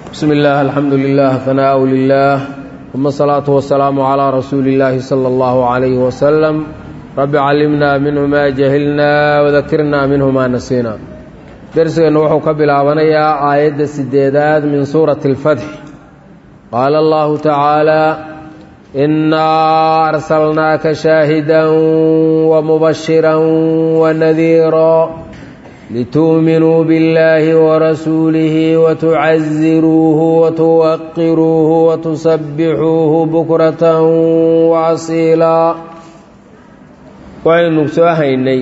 بسم الله الحمد لله ثناء لله ثم الصلاة والسلام على رسول الله صلى الله عليه وسلم رب علمنا منه ما جهلنا وذكرنا منه ما نسينا درسنا وحو كبلاابنيا آية السديدات من سورة الفتح قال الله تعالى إنا أرسلناك شاهدا ومبشرا ونذيرا لتؤمنوا بالله ورسوله وتعزروه وتوقروه وتسبحوه بكرة وأصيلا waynu soo haynay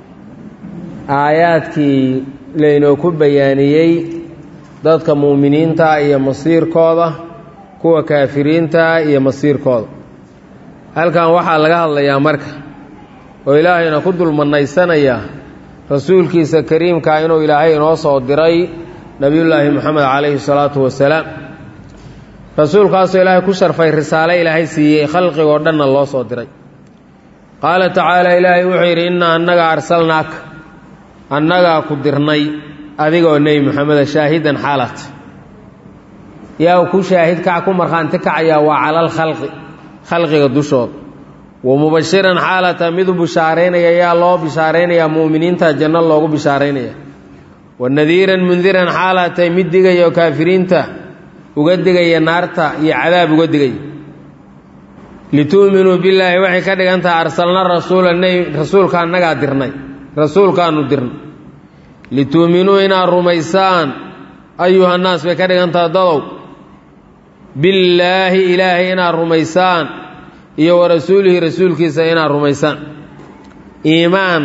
aayaadkii laynoo ku bayaaniyey dadka muuminiinta iyo masiirkooda kuwa kaafiriinta iyo masiirkooda halkan waxaa laga hadlayaa marka oo ilaahayna ku dulmanaysanaya rasuulkiisa kariimkaa inuu ilaahay inoo soo diray nebiyullaahi moxamed calayhi salaatu wasalaam rasuulkaasoo ilaahay ku sharfay risaale ilaahay siiyey khalqigoo dhanna loo soo diray qaala tacaala ilaahay wuxuu yidhi innaa annaga arsalnaaka annagaa ku dirnay adigoo nebi moxameda shaahidan xaalat yaa ku shaahid kac ku markhaanti kacayaa waa calal khalqi khalqiga dushooda wa mubashiran xaalata midu bishaaraynaya yaa loo bishaaraynayaa mu'miniinta janno loogu bishaaraynaya wa nadiiran mundiran xaalatay mid digaya oo kaafiriinta uga digaya naarta iyo cadaab uga digaya litu'minuu billaahi waxay ka dhigan tahay arsalna rasuula nebi rasuulka annagaa dirnay rasuulkaanu dirnay litu'minuu inaad rumaysaan ayuhannaas bay ka dhigan tahay dadow billaahi ilaahay inaad rumaysaan iyo wa rasuulihi rasuulkiisa inaad rumaysaan iimaan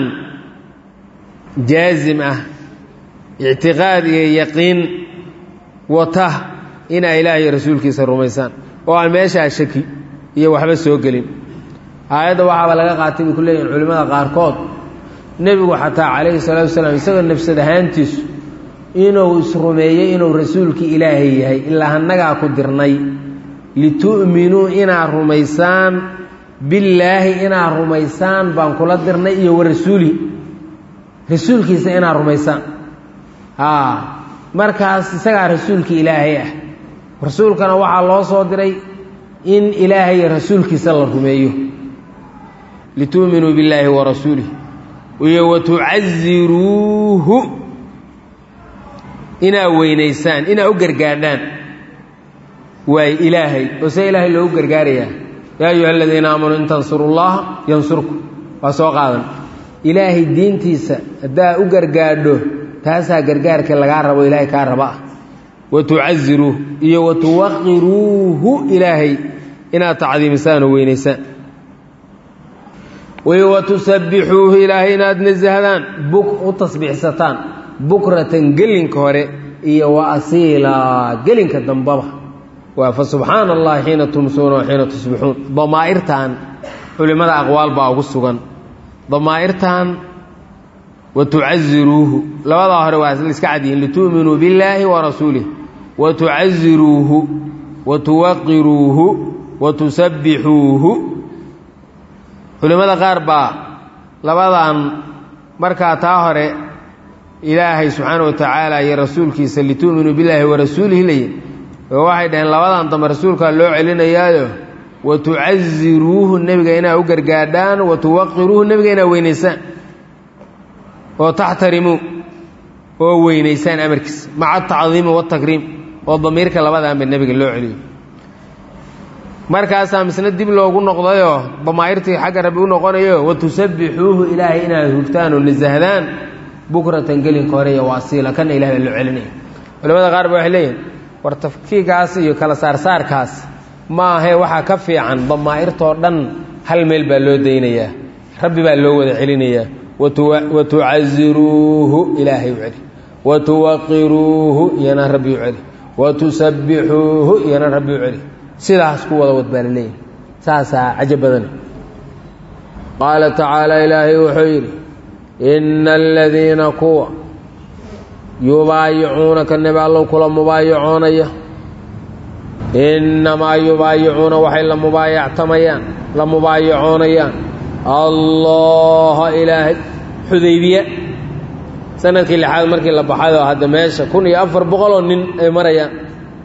jaasim ah ictiqaad iyo yaqiin wata inaa ilaahay iyo rasuulkiisa rumaysaan oo aan meeshaa shaki iyo waxba soo gelin aayadda waxaaba laga qaatay bay ku leeyihin culimmada qaarkood nebigu xataa calayhi salaatu wasalaam isagoo nafsad ahaantiisu inuu isrumeeyey inuu rasuulkii ilaahay yahay ilaa annagaa ku dirnay litu'minuu inaad rumaysaan billaahi inaad rumaysaan baan kula dirnay iyo wa rasuulihi rasuulkiisa inaad rumaysaan haa markaas isagaa rasuulkii ilaahay ah rasuulkana waxaa loo soo diray in ilaahay rasuulkiisa la rumeeyo litu'minuu billaahi wa rasuulih iyo wa tucaziruuhu inaad weynaysaan inaad u gargaadhaan waay ilaahay oo see ilaahay loogu gargaarayaa yaa ayuha aladiina aamanuu in tansuru llaha yansurku waa soo qaadan ilaahay diintiisa haddaa u gargaadho taasaa gargaarka lagaa rabo ilaahay kaa raba ah wa tucaziruuh iyo wa tuwaqiruuhu ilaahay inaad tacdiimisaan oo weynaysaan iyo wa tusabbixuuhu ilaahay inaad nasahdaan buk u tasbiixsataan bukratan gelinka hore iyo wa asiilaa gelinka dambaba waa fa subxaana allahi xiina tumsuuna wa xiina tusbixuun damaa'irtan culimmada aqwaal baa ugu sugan damaa'irtan wa tucaziruuhu labadaa hore waa iska cadyihiin litu'minuu billaahi wa rasuulih wa tucaziruuhu wa tuwaqiruuhu wa tusabbixuuhu culimmada qaar baa labadan markaa taa hore ilaahay subxaana wa tacaala iyo rasuulkiisa litu'minuu billaahi wa rasuulihi layi oo waxay dhaheen labadan dambe rasuulkaa loo celinayaayo wa tucaziruuhu nebiga inaad u gargaadhaan wa tuwaqiruuhu nebiga inaad weynaysaan oo taxtarimuu oo weynaysaan amarkiisa maca atacdiimi watakriim oo damiirka labadaanba nebiga loo celiyo markaasaa misna dib loogu noqdayoo damaa'irtii xagga rabbi u noqonayo wa tusabbixuuhu ilaahay inaad hugtaan oo nasahdaan bukratan gelinka hore iyo waasiila kana ilahay baa loo celinaya culamada qaar ba waxay leeyihin war tafkiigaas iyo kala saarsaarkaas ma ahe waxaa ka fiican damaa'irtoo dhan hal meel baa loo daynayaa rabbi baa loo wada celinayaa wa tucaziruuhu ilaahay u celi wa tuwaqiruuhu iyana rabbi u celi wa tusabbixuuhu iyana rabbi u celi sidaas ku wada wad baa la leeyahy saasaa cajo badane qaala tacaala ilaahay wuxuu yidhi ina aladiina kuwa yubaayicuunaka nebi allow kula mubaayacoonaya innamaa yubaayicuuna waxay la mubaayactamayaan la mubaayacoonayaan allaha ilaahay xudaybiya sanadkii lixaad markii la baxay oo hadda meesha kun iyo afar boqoloo nin ay marayaan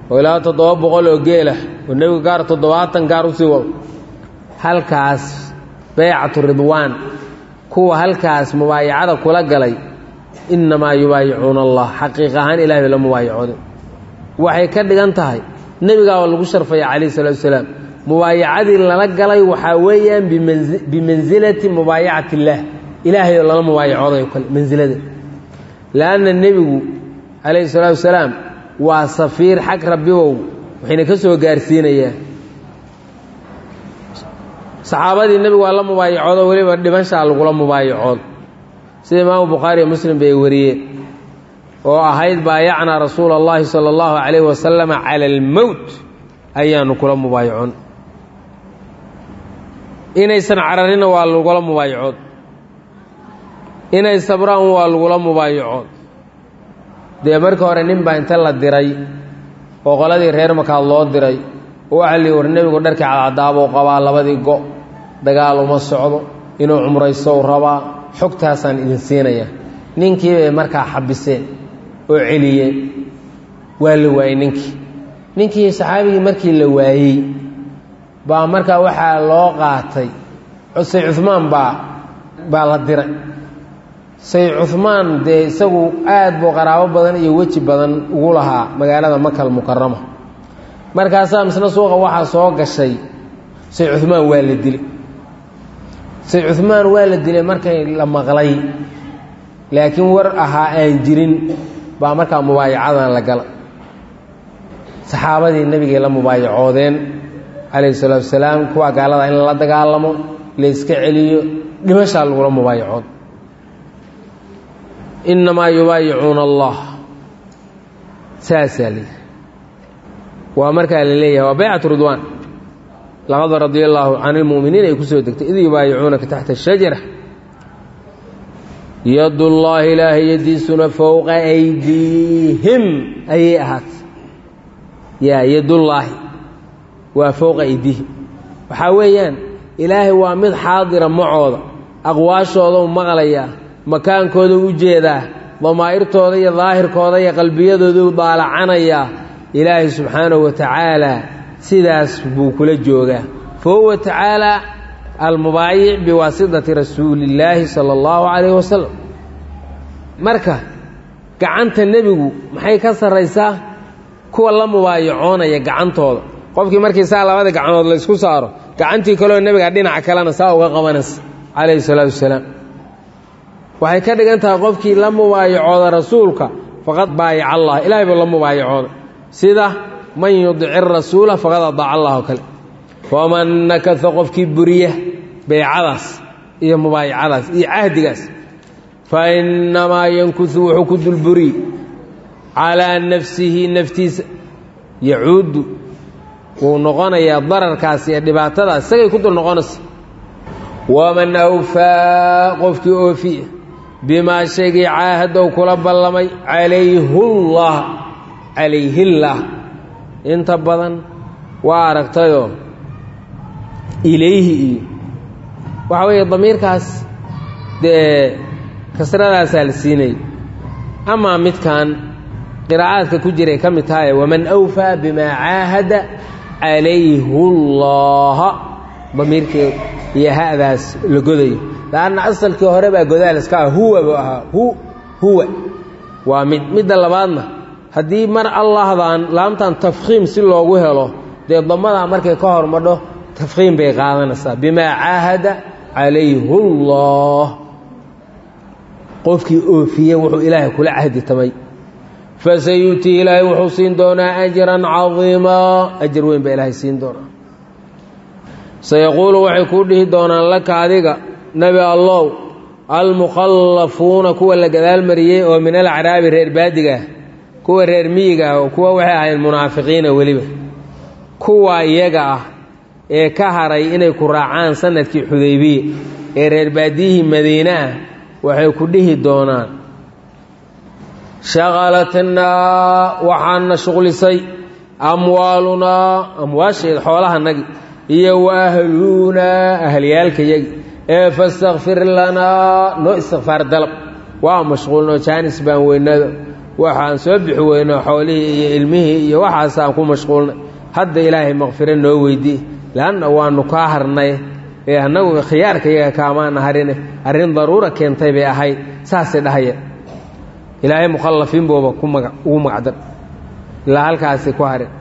oo ilaa toddoba boqol oo geelah oo nebigu gaar toddobaatan gaar usii wado halkaas baycatu ridwaan kuwa halkaas mubaayacada kula galay innamaa yubaayicuuna allah xaqiiq ahaan ilahay bay la mubaayacooday waxay ka dhigan tahay nebigaaba lagu sharfaya calayhi salatu wasalaam mubaayacadii lala galay waxaa weeyaan bimansilati mubaayacati illaah ilaahay oo lala mubaayacooday o kale mansilada leanna nebigu calayhi salaatu wasalaam waa safiir xag rabbibow waxayna ka soo gaarsiinayaa saxaabadii nebigu waa la mubaayacoodo weliba dhimashaa lagula mubaayacood sida imaamu bukhaariyo muslim bay wariyeen oo ahayd baayacnaa rasuula اllahi salى اllahu calayh wasalama cala almowt ayaanu kula mubaayacoon inaysan cararina waa lagula mubaayacood inay sabraan waa lagula mubaayacood dee markii hore nin baa inta la diray oo qoladii reer makaad loo diray oo waxaa lii war nebigu dharkii cadcadaabuu qabaa labadii go' dagaal uma socdo inuu cumraysto u rabaa xogtaasaan idin siinaya ninkii bay markaa xabiseen oo celiyeen waa la waayey ninkii ninkii saxaabigii markii la waayey baa markaa waxaa loo qaatay say cumaan baa baa la diray say cumaan dee isagu aad buu qaraabo badan iyo weji badan ugu lahaa magaalada makal mukarama markaasaa misna suuqa waxaa soo gashay say cumaan waa la dilay say cumaan waa la dilay markay la maqlay laakiin war ahaa aan jirin baa markaa mubaayacadan la gala saxaabadii nebigay la mubaayacoodeen calayhi salaatu wasalaam kuwaa gaalada in la dagaalamo la iska celiyo dhimashaa lagula mubaayacood innamaa yubaayicuuna allah saasaa leeyahy waa markaa la leeyahay waa baycatu ridwaan laqad radia allaahu can ilmu'miniin ay ku soo degtay id yubaayicuunaka taxta ashajara yadullaahi ilaahay yadiisuna fowqa aydiihim ayay ahaatay yaa yadullaahi waa fowqa aydiihim waxaa weeyaan ilaahay waa mid xaadira macooda aqwaashooda u maqlayaa makaankooda u jeedaa damaa'irtooda iyo daahirkooda iyo qalbiyadooda u daalacanayaa ilaahay subxaanahu wa tacaala sidaas buu kula joogaa fa huwa tacaala almubaayic biwaasitati rasuulillaahi sala allahu calayhi wasalam marka gacanta nebigu maxay ka sarraysaa kuwa la mubaayacoonaya gacantooda qofkii markii saa labada gacanood la ysku saaro gacantii kaleoo nebiga dhinaca kalena saa uga qabanaysa calayhi salaatu wasalaam waxay ka dhigan tahay qofkii la mubaayacooda rasuulka faqad baayaca allah ilahay buu la mubaayacooday sida man yudici rasuula faqad adaaca allah oo kale waman nakasa qofkii buriya beycadaas iyo mubaayacadaas iyo cahdigaas fa innamaa yankusu wuxuu ku dulburiy calaa nafsihi naftiisa yacuudu wuu noqonayaa dararkaas iyo dhibaatadaas isagay ku dul noqonaysa waman awfaa qofkii oofiya bimaa shaygii caahadow kula ballamay calayhullah calayhillaah inta badan waa aragtayoo ilayhi iyo waxa weeye damiirkaas dee kasradaasaa la siinayay amaa midkan qiraa'aadka ku jiray ka mid tahaye waman awfaa bimaa caahada calayhullaha damiirkii iyo ha'daas la godayo laanna asalkii hore baa godaal iska ah huwa buu ahaa hu huwa waa mid midda labaadna haddii mar allahdan laamtan tafkhiim si loogu helo dee damadaa markay ka hormadho tafkhiim bay qaadanaysaa bimaa caahada calayhullah qofkii oofiye wuxuu ilaahay kula cahdi tamay fasayuutii ilaahay wuxuu siin doonaa ajran cadiimaa ajar weyn baa ilaahay siin doonaa sayaquulu waxay kuu dhihi doonaan laka adiga nebi allow almukhallafuuna kuwa la gadaal mariyey oo min alacraabi reer baadigaah kuwa reer miyiga ah oo kuwa waxay ahayn munaafiqiina weliba kuwa iyaga ah ee ka haray inay ku raacaan sanadkii xudaybiya ee reer baadiyihii madiine ah waxay ku dhihi doonaan shaqalatnaa waxaana shuqlisay amwaalunaa amwaasheeda xoolahanagi iyo wa ahluunaa ahliyaalkayagi ee fastakfir lanaa noo istikfaar dalab waa mashquulnoo jaanis baan weynado waxaan soo bixi weyno xoolihii iyo ilmihii iyo waxaasaan ku mashquulnay hadda ilaahay makfiro noo weydii leanna waanu kaa harnay ee annagu khiyaarka iyaga kaamaana harine arrin daruura keentay bay ahayd saasay dhahaya ilaahay mukhallafiin booba ku maga ugu magacdan ilaa halkaasi ku harin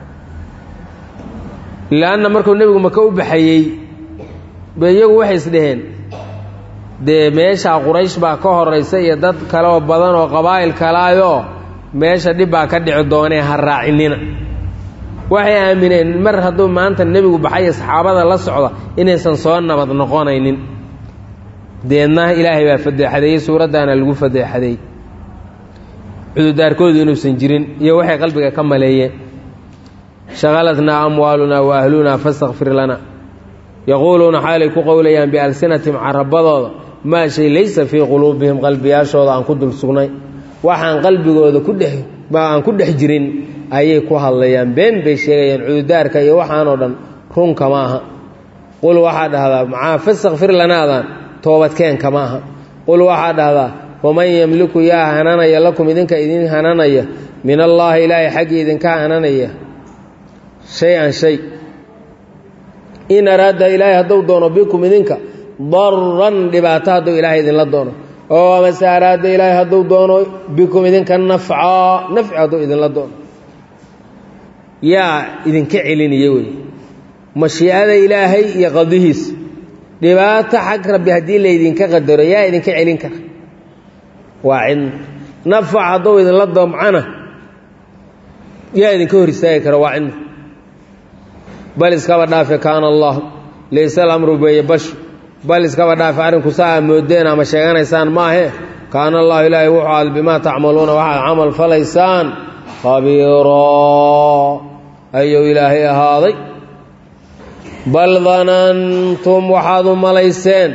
leanna markuu nebigu maka u baxayey be iyagu waxay isdhaheen dee meeshaa quraysh baa ka horaysa iyo dad kale oo badan oo qabaa'il kalaayoo meesha dhib baa ka dhici doonee ha raacinina waxay aamineen mar hadduu maanta nebigu baxayo saxaabada la socda inaysan soo nabad noqonaynin deedna ilaahay baa fadeexadeeyey suuraddaana lagu fadeexadeeyey cududaarkoodu inuusan jirin iyo waxay qalbiga ka maleeyeen shaqalatnaa amwaalunaa wa ahlunaa fastakfir lana yaquuluuna xaalay ku qowlayaan bialsinatihim carabadooda maa shay laysa fii quluubihim qalbiyaashooda aan ku dul sugnay waxaan qalbigooda ku dhex aan ku dhex jirin ayay ku hadlayaan been bay sheegayaan cududaarka iyo waxaanoo dhan runka ma aha qul waxaa dhahdaa macaa fastakfir lanaadan toobadkeenka ma aha qul waxaa dhahdaa waman yemliku yaa hananaya lakum idinka idin hananaya min allaahi ilaahay xaggii idinka hananaya shay-an shay in araada ilaahay hadduu doono bikum idinka daran dhibaato hadduu ilaahay idinla doono oo amase araada ilaahay hadduu doono bikum idinka nafcaa nafci hadduu idinla doono yaa idinka celinaya wey mashiicada ilaahay iyo qadihiis dhibaato xag rabbi haddii laydinka qadaro yaa idinka celin kara waa cidna nafac hadduu idinla damcana yaa idinka hor istaagi kara waa cidna bal iskaba dhaafe kaana allah layse alamru beeye bashu bal iskaba dhaafe arrinku saa aa moodeen ama sheeganaysaan maahe kaana allahu ilaahay wuxuu aad bimaa tacmaluuna waxaad camal falaysaan khabiiraa ayuu ilaahay ahaaday bal danantum waxaad u malayseen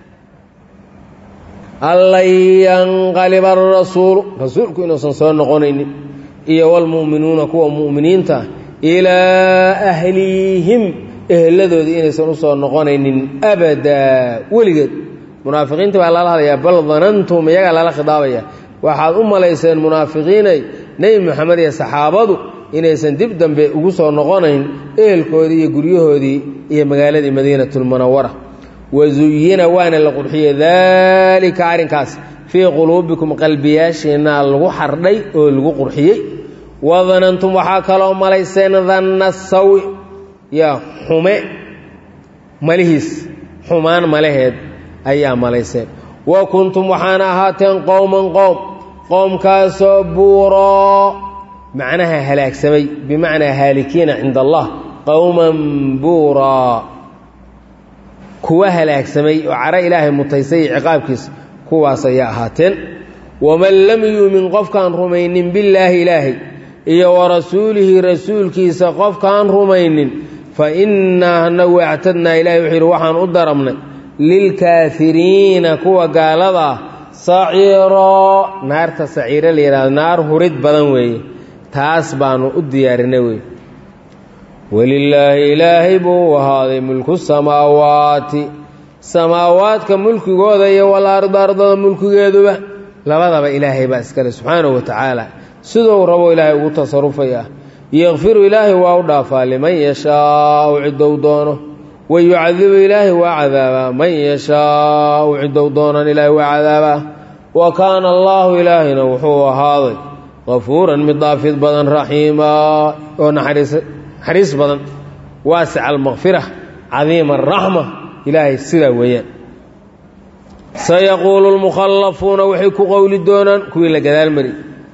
allan yanqaliba arasuulu rasuulku inuusan soo noqonaynin iyo walmu'minuuna kuwa mu'miniinta ilaa ahlihim eheladoodii inaysan u soo noqonaynin abadaa weligeed munaafiqiinta baa lala hadlayaa bal danantum iyagaa lala khidaabaya waxaad u malayseen munaafiqiinay nebi moxamed iyo saxaabadu inaysan dib dambe ugu soo noqonayn ehelkoodii iyo guryahoodii iyo magaaladii madiinatulmunawara wazuyina waana la qurxiyey daalika arrinkaas fii quluubikum qalbiyaashiinna lagu xardhay oo lagu qurxiyey wadanantum waxaa kaloo malayseen danna sawi yaa xume malihiis xumaan malaheed ayaa malayseen wa kuntum waxaana ahaateen qowman qowm qoomkaasoo buuroo macnaha halaagsamay bimacnaa haalikiina cinda allah qowman buuraa kuwa halaagsamay oo caro ilaahay mutaysay iyo ciqaabkiisa kuwaas ayaa ahaateen waman lam yuumin qofkaan rumaynin billaahi ilaahay iyo wa rasuulihi rasuulkiisa qofkaan rumaynin fa innaa anagu actadnaa ilahay wuxuu yidhi waxaan u darabnay lilkaafiriina kuwa gaalada ah saciiroo naarta saciiro la yidhahdo naar hurid badan weeye taas baanu u diyaarinay wey welilaahi ilaahay buu u ahaaday mulku samaawaati samaawaadka mulkigooda iyo walarda ardada mulkigeeduba labadaba ilaahay baa iskale subxaanahu wa tacaala siduu rabo ilaahay ugu tasarufaya yakfiru ilaahay waa u dhaafaa liman yashaau ciddou doono wa yucadibu ilaahay waa cadaabaa man yashaau ciddou doonan ilaahay waa cadaabaa wa kaana allaahu ilaahayna wuxuu ahaaday qafuuran mid dhaafid badan raxiima oo naxariis badan waasica almakfira cadiima araxma ilaahay sidaa weeyaan sayaquulu lmukhallafuuna waxay ku qowli doonaan kuwii la gadaal mari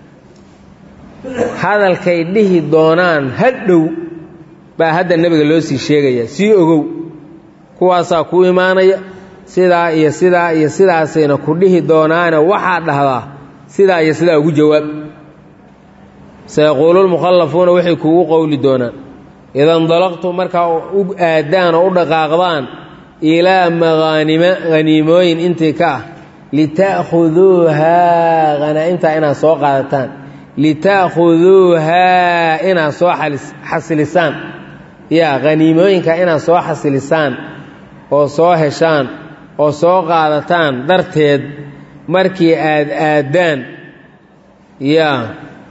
hadalkay dhihi doonaan hadhow baa hadda nebiga loo sii sheegaya sii ogow kuwaasaa ku imaanaya sidaa iyo sidaa iyo sidaasayna ku dhihi doonaane waxaa dhahdaa sidaa iyo sidaa ugu jawaab sayaquulu lmukhallafuuna waxay kugu qowli doonaan ida indalaqtum markaa u aadaan oo u dhaqaaqdaan ilaa maqaanima haniimooyin intii ka ah lita'khuduuhaa hanaa-imtaa inaad soo qaadataan lita'khuduuhaa inaad soo xasilisaan yaa haniimooyinka inaad soo xasilisaan oo soo heshaan oo soo qaadataan darteed markii aad aaddaan yaa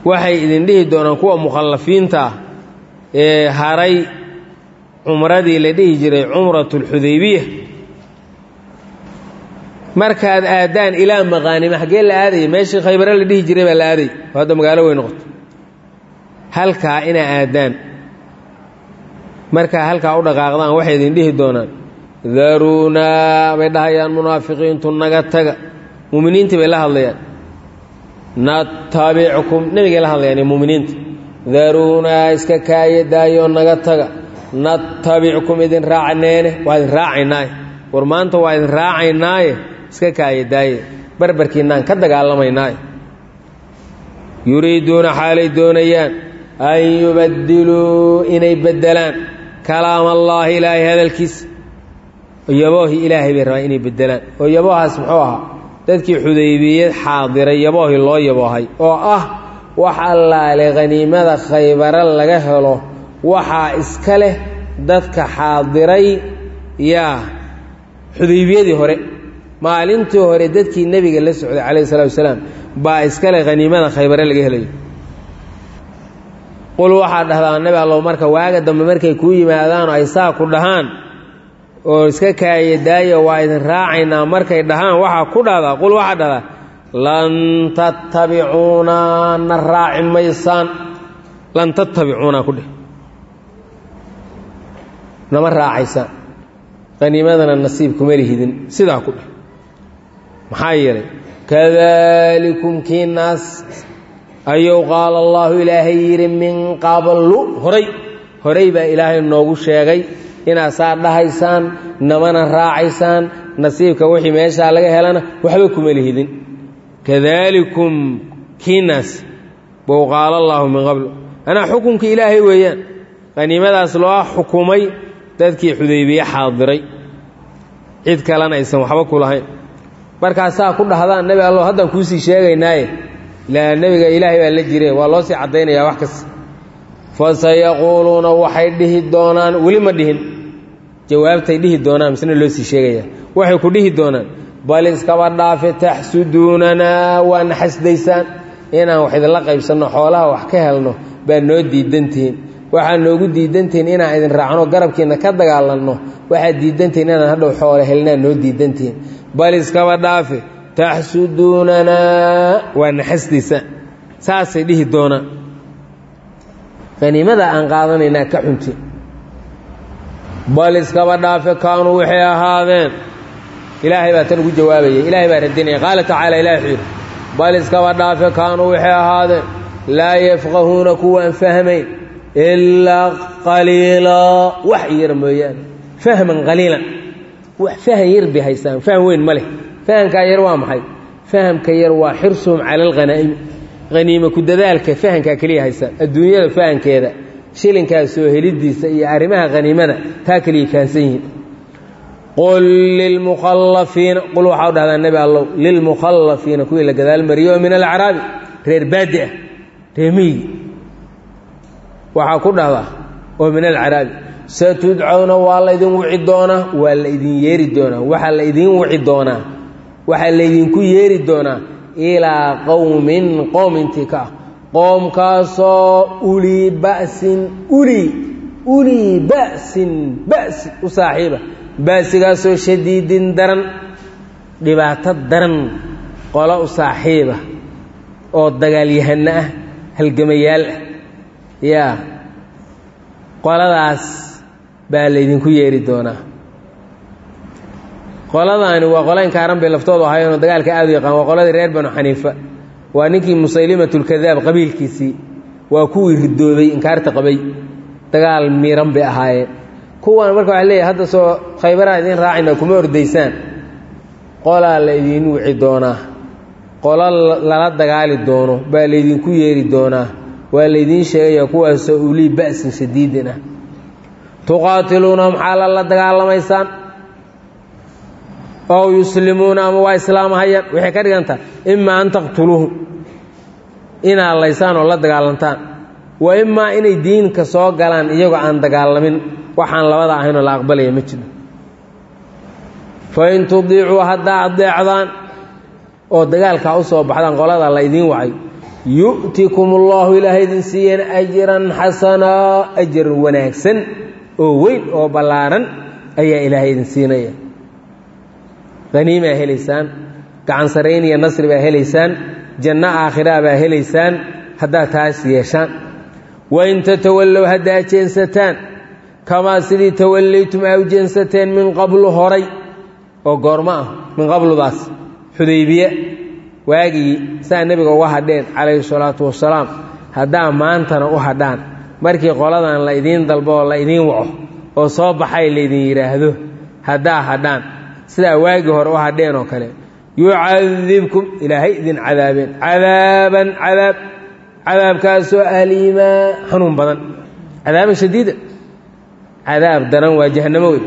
waxay idin dhihi doonaan kuwa mukhallafiinta ah ee haray cumradii la dhihi jiray cumratu lxudaybiya markaad aadaan ilaa maqaanima xaggee la aadaya meeshii khaybare la dhihi jiray baa la aaday oo hadda magaalo wey noqoto halkaa inaa aadaan markaa halkaa u dhaqaaqdaan waxay idin dhihi doonaan daruunaa bay dhahayaan munaafiqiintu naga taga muuminiintii bay la hadlayaan natabickum nebigay la hadlayaan iyo muuminiinta daruunaa iska kaaye daayoo naga taga natabickum idin raacneene waa idin raacaynaaye war maanta waa idin raacaynaaye iska kaaye daaye barbarkiinaan ka dagaalamaynaaye yuriiduuna xaalay doonayaan an yubadiluu inay beddelaan kalaam allaahi ilaahay hadalkiisa yaboohii ilaahay bay rabaan inay beddelaan oo yaboohaas muxuu ahaa dadkii xudaybiyad xaadiray yaboohii loo yaboohay oo ah wax allaale khaniimada khaybare laga helo waxaa iska leh dadka xaadiray yaa xudaybiyadii hore maalintii hore dadkii nebiga la socday calayhi salatu wasalaam baa iska leh khaniimada khaybare laga helayo qul waxaa dhahdaa nebi allow marka waaga dambe markay kuu yimaadaanoo ay saa ku dhahaan oo iska kaaya daaya waa idin raacaynaa markay dhahaan waxaa ku dhahdaa qul waxaa dhahdaa lan tattabicuuna na raaci maysaan lan tattabicuuna ku dheh nama raacaysaan qaniimadana nasiib kuma lihidin sidaa ku dheh maxaa yeelay kadalikum kii naas ayuu qaala allaahu ilaahay yidhi min qablu horay horay baa ilaahay noogu sheegay inaad saa dhahaysaan namana raacaysaan nasiibka wixii meeshaa laga helana waxba kuma lihidin kadalikum kiinaas bou qaala allaahu min qablu anaa xukunka ilaahay weeyaan qaniimadaas loo xukumay dadkii xudaybiye xaadiray cid kalena aysan waxba ku lahayn markaasaa ku dhahdaan nebi allo haddaan kuusii sheegaynaaye ilaa nebiga ilaahay baa la jire waa loo sii caddaynayaa wax kasta fasayaquuluuna waxay dhihi doonaan weli ma dhihin jawaabtay dhihi doonaan misna loo sii sheegaya waxay ku dhihi doonaan bal iskaba dhaafe taxsuduunanaa waana xasdaysaan inaan wax idinla qaybsanno xoolaha wax ka helno baa noo diidantihiin waxaa noogu diidantihiin inaan idin raacno garabkiinna ka dagaalanno waxaad diidantihiin inaan hadhow xoolo helnaa noo diidantihiin bal iskaba dhaafe taxsuduunanaa waana xasdaysaan saasay dhihi doonaan qaniimada aan qaadanaynaa ka xunti bal iskaba dhaafe kaanuu waxay ahaadeen ilaahay baa tan ugu jawaabaya ilaahay baa radinaya qaala tacaala ilahi wuxuu yidhi bal iskaba dhaafe kaanuu waxay ahaadeen laa yafqahuuna kuwaan fahmayn ilaa qaliilaa wax yar mooyaane fahman qaliilan wax fahan yar bay haystaan faham weyn ma leh fahamkaa yar waa maxay fahamka yar waa xirsuhum cala alghanaa'imi haniime ku dadaalka fahankaa keliya haystaan adduunyada fahankeeda shilinkaa soo helidiisa iyo arrimaha haniimada taa keliya fahansan yihiin qul lilmukhallafiina qul waxaa u dhahdaa nebi allow lilmukhallafiina kuwii la gadaal mariyo oo min alacraabi reer baadi ah reemiyigi waxaa ku dhahdaa oo min alcaraabi satudcawna waa laydin wici doonaa waa la idin yeeri doonaa waxaa la idin wici doonaa waxaa laydinku yeeri doonaa ilaa qowmin qoom intii ka ah qoomkaasoo ulii ba'sin ulii ulii ba'sin ba'si u saaxiiba ba'sigaasoo shadiidin daran dhibaato daran qolo u saaxiiba oo dagaalyahano ah halgamayaal ah yaa qoladaas baa laydinku yeeri doonaa qoladaani waa qola inkaaran bay laftoodu ahaayeenoo dagaalka aad u yaqaan waa qoladii reer banu xaniifa waa ninkii musaylimatulkadaab qabiilkiisii waa kuwii ridoobay inkaarta qabay dagaal miiran bay ahaayeen kuwan marka waxa leeyahay hadda soo khaybaraa idiin raacayna kuma ordaysaan qolaa la idiin wici doonaa qolo lala dagaali doono baa laydinku yeeri doonaa waa laydiin sheegaya kuwaasoo ulii ba'sin shadiidin ah tuqaatiluunahum xaala la dagaalamaysaan ow yuslimuuna ama waa islaamahayaan waxay ka dhigantaha imaa an taqtuluuhum inaad laysaan oo la dagaalantaan wa imaa inay diinka soo galaan iyagoo aan dagaalamin waxaan labada ahaynoo la aqbalaya ma jiro fa in tudiicuu haddaa adeecdaan oo dagaalkaa u soo baxdaan qolada la ydiin wacay yu'tikum ullahu ilaahay idin siiyeen ajran xasanaa ajar wanaagsan oo weyn oo ballaaran ayaa ilaahay idin siinaya haniimaa helaysaan gacan sarayn iyo nasri baa helaysaan janno aakhiraa baa helaysaan haddaad taas yeeshaan wain tatawallow haddaa jeensataan kamaa sidii tawallaytum aa u jeensateen min qablu horay oo goormo ah min qabludaas xudaybiye waagii saa nebiga uga hadheen calayhi salaatu wasalaam haddaa maantana u hadhaan markii qoladan la idiin dalbo oo la idiin waco oo soo baxay laydin yidhaahdo haddaa hadhaan sidaa waagii hore u hadheen oo kale yucadibkum ilaahay idin cadaabeen cadaaban cadaab cadaabkaasoo aliimaa xanuun badan cadaaban shadiida cadaab daran waa jahannamo wey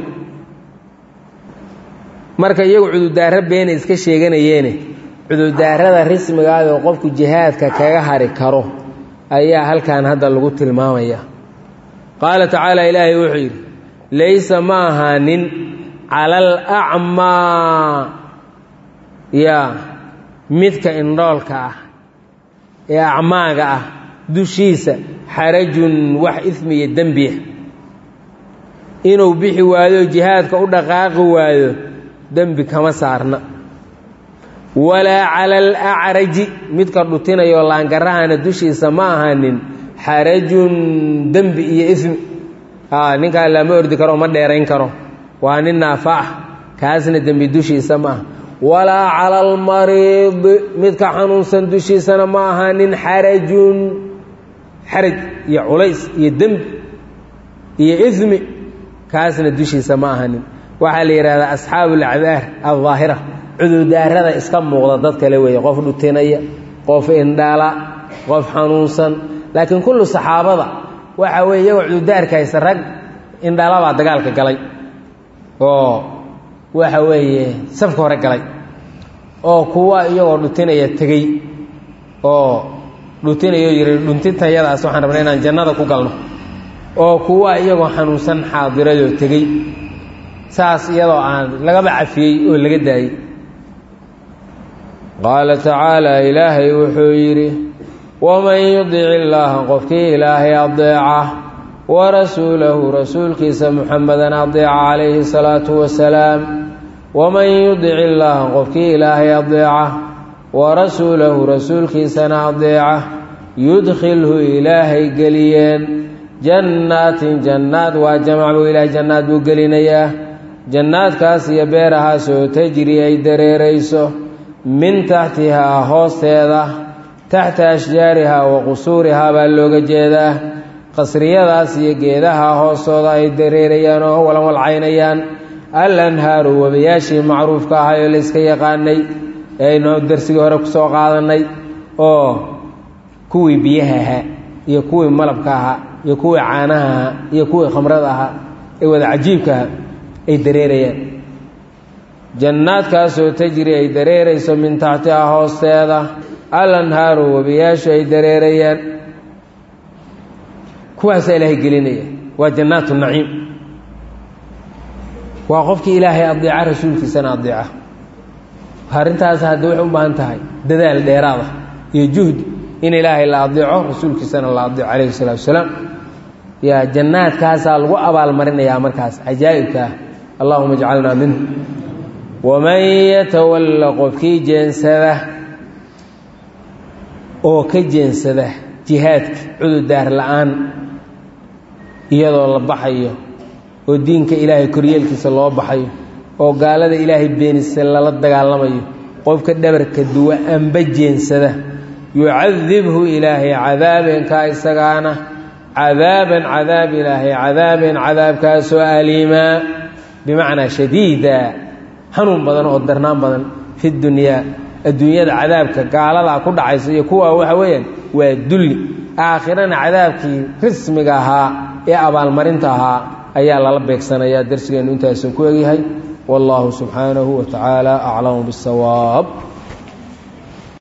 marka iyagu cudurdaaro beena iska sheeganayeene cudurdaarada rismigaada oo qofku jihaadka kaga hari karo ayaa halkan hadda lagu tilmaamaya qaala tacaala ilaahay wuxuu yidhi laysa ma ahaanin cala alacmaa yaa midka indhoolka ah ee acmaaga ah dushiisa xarajun wax ismi iyo dembiya inuu bixi waayo jihaadka u dhaqaaqi waayo dembi kama saarna walaa cala alacraji midka dhutinayo laangarahana dushiisa ma ahanin xarajun dembi iyo ismi ninkaa lama ordi karo ma dheerayn karo waa nin naafa ah kaasna dembi dushiisa ma aha walaa cala almariidi midka xanuunsan dushiisana ma ahanin xarajun xaraj iyo culays iyo dembi iyo ismi kaasna dushiisa ma ahanin waxaa la yidhahdaa asxaabu alacdaar aldaahira cudurdaarada iska muuqda dad kale weeye qof dhutinaya qof indhala qof xanuunsan laakiin kullu saxaabada waxa weye iyagoo cudurdaarka haysta rag indhalabaa dagaalka galay oo waxa weeye safka hore galay oo kuwa iyagoo dhutinaya tegey oo dhutinayo yidhi dhuntintayadaas waxaan rabnay inaan jannada ku galno oo kuwa iyagoo xanuunsan xaadirayoo tegey saas iyadoo aan lagaba cafiyey oo laga daayey qaala tacaala ilaahay wuxuu yidhi waman yudic illaaha qofkii ilaahay adeeca warasuulahu rasuulkiisa muxamedan adeeca calayhi salaatu wasalaam waman yudic illaaha qofkii ilaahay adeeca warasuulahu rasuulkiisana adeeca yudkhilhu ilaahay geliyeen jannaatin jannaad waa jamac buu ilaahay jannaad buu gelinayaa jannaadkaas iyo beerahaasoo tajri ay dareerayso min taxtihaa hoosteeda taxta ashjaarihaa wa qusuurihaa baa looga jeedaa qasriyadaas iyo geedaha hoostooda ay dareerayaan oo walanwalcaynayaan al anhaaru webayaashii macruufka ahay oo layska yaqaanay ee aynu darsigii hore ku soo qaadannay oo kuwii biyaha ahaa iyo kuwii malabka ahaa iyo kuwii caanaha ahaa iyo kuwii khamrada ahaa ee wada cajiibka ahaa ay dareerayaan jannaadkaasoo tajri ay dareerayso min taxtihaa hoosteeda al anhaaru webiyaashu ay dareerayaan kuwaasaa ilaahay gelinaya waa jannaatu naciim waa qofkii ilaahay adeeca rasuulkiisana adeeca arrintaas hadda waxay u baahan tahay dadaal dheeraada iyo juhdi in ilaahay la adeeco rasuulkiisana la adeeco calayhi salaatu wasalaam yaa jannaadkaasaa lagu abaalmarinayaa markaas cajaa'ibka ah allahuma ijcalnaa minhu waman yatawalla qofkii jeensada oo ka jeensada jihaadka cudurdaar la-aan iyadoo la baxayo oo diinka ilaahay koryeelkiisa loo baxayo oo gaalada ilaahay beenisa lala dagaalamayo qofka dhabarka duwa amba jeensada yucadibhu ilaahay cadaabenkaa isagaana cadaaban cadaab ilaahay cadaaben cadaabkaasoo aliimaa bimacnaa shadiida xanuun badan oo darnaan badan fi dunyaa adduunyada cadaabka gaaladaa ku dhacaysa iyo kuwa waxa weeyaan waa dulli aakhirana cadaabkii rismiga ahaa ee abaalmarinta ahaa ayaa lala beegsanayaa darsigeennu intaasu ku egyahay wallaahu subxaanahu wa tacaala aclamu bisawaab